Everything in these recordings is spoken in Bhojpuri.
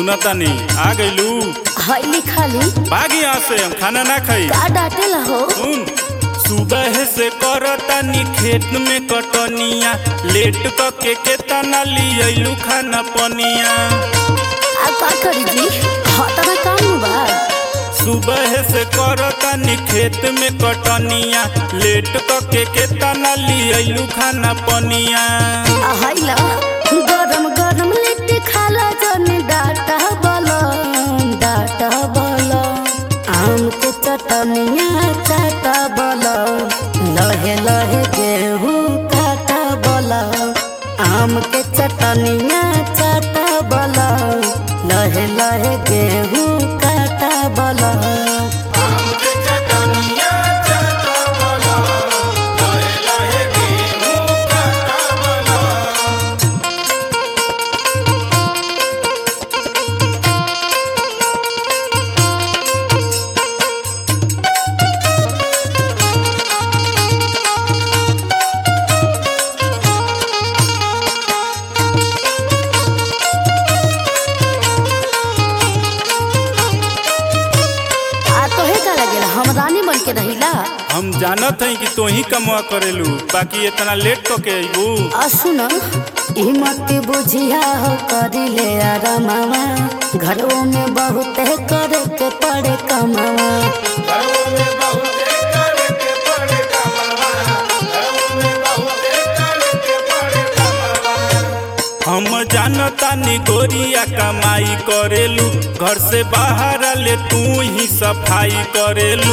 सुना तानी आ गइलू हईली खाली भागी यहाँ से हम खाना ना खाई का डांटेला हो सुन सुबह से करतानी खेत में कटनिया लेट क के केतना लियलू खाना पनिया आ का करी जी हतना काम बा सुबह से करतानी खेत में कटनिया लेट क के केतना लियलू खाना पनिया आ हईला गरम गरम लिट्टी खाला जन डाटा बला डाटा बला आम के चटनिया चाटा बला लहे लहे गेहूं काटा बला आम के चटनिया चाटा बला लहे लहे गेहूं काटा बला आ तोहे का लगेला हम रानी बन के रहिला हम जानत हई कि तू ही कमवा करेलू बाकी इतना लेट क के अइबू आ सुन ई मत बुझिया हो करी ले आरामवा घरों में बहुत करे के पड़े कमावा हम जानतानी गोरिया कमाई करेलू घर से बाहर ले तू ही सफाई करेलू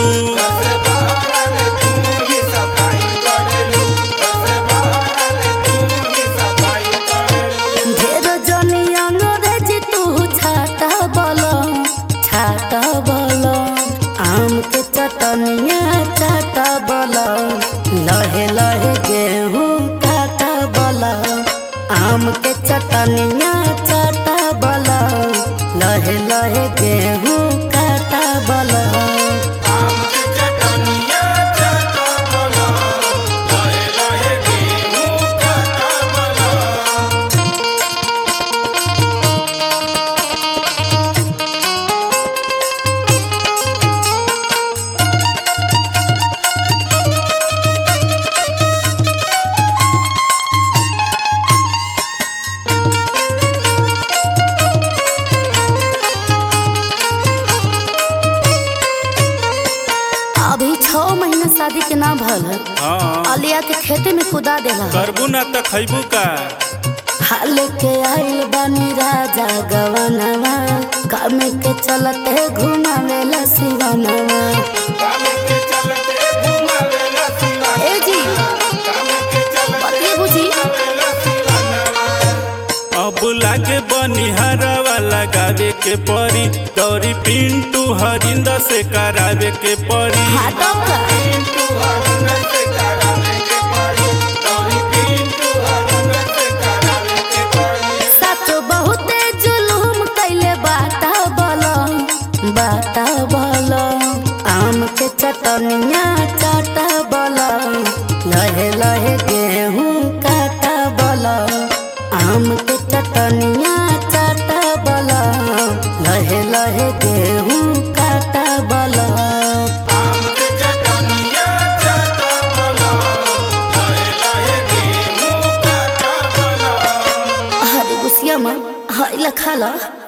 ढेर जनी अंग्रेजी तू छाता बोलो छाता बोलो आम के चटनिया चाटा बोलो लहे लहे गेहूं काटा बोलो आम के चटनिया चाटा बोलो लहे लहे गेहूं काटा बोलो अभी छह महीना शादी के ना भल है हाँ अलिया के खेते में कुदा देला है। करबू ना त खैबू का हाल के आइल बानी राजा गवनवा काम के चलते घुमावेला शिवनवा ए जी बतिए बुझी अब लागे बनिहारवा लगावे के परी दौरी पिंटू हरिंदर से करावे के परी हाथों का सच बहुते जुलुम कैले बाटा बोलो बाटा बोलो आम के चटनिया चाटा बोलो लहे लहे गेहूं काटा बोलो आम के चटनिया चाटा बोलो लहे लहे गेहूं काटा बोलो हरी गुसिया में हरी लखा ला